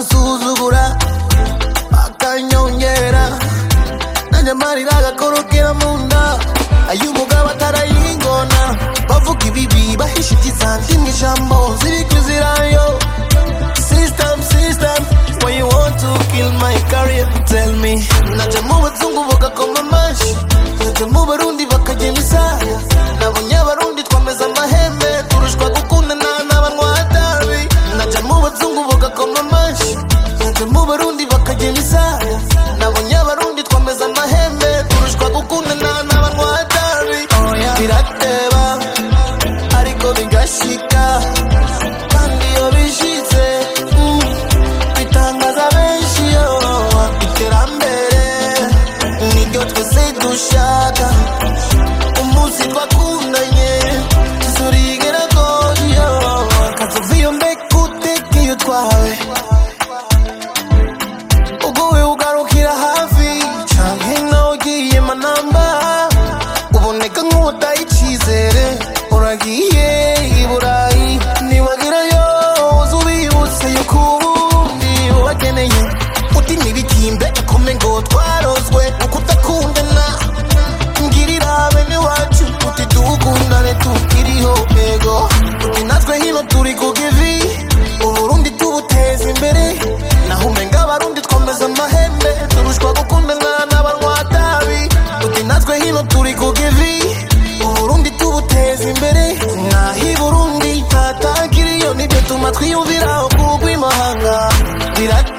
bakansuzugura bakanyongera nanjye amarira agakorokera mu nda ay'umugabo atarayingona bavuga ibibi bahisha ikizandi mu ijambo ziri kuzirayo system system why you want to kill my career tell me naje mu bazungu bagakoma amashi naje mu barundi bakajya imisaya nabonye abarundi twameze amahembe turushwa gukundana n'abanywa tabi naje mu bazungu bagakoma amashi naje mu barundi bakajya imisaya nabonye abarundi twameze amahembe turushwa gukundana n'abanywa tabi birateba ariko bigashika kandi iyo bishitse mm, bitangaza benshi yo iterambere niryo twese dushaka umunsi twakundanye tuzurigera goyo kazoviyo mbekutekeyo twawe uguwe ugarukira hafi canke nawe ugiye manamba uboneka nk'uwutaye icizere uragiye i burayi nibagerayo uza ubibutse yuko ubundi ubakeneye uti ntibikimbe ikome ngo twarozwe ukudakundana ngirira bene wacu uti dukundane tukiriho ego uti natwe hino turi ku kivi uburundi tubuteza imbere naho umenga abarundi twameze amahembe turushwa gukundana n'abanywa-tabi uti natwe hino turi ku kivi uburundi tubuteza imbere naho i burundi hatakiriyo nibyo tuma twiyumviraho kugw'imahanga birat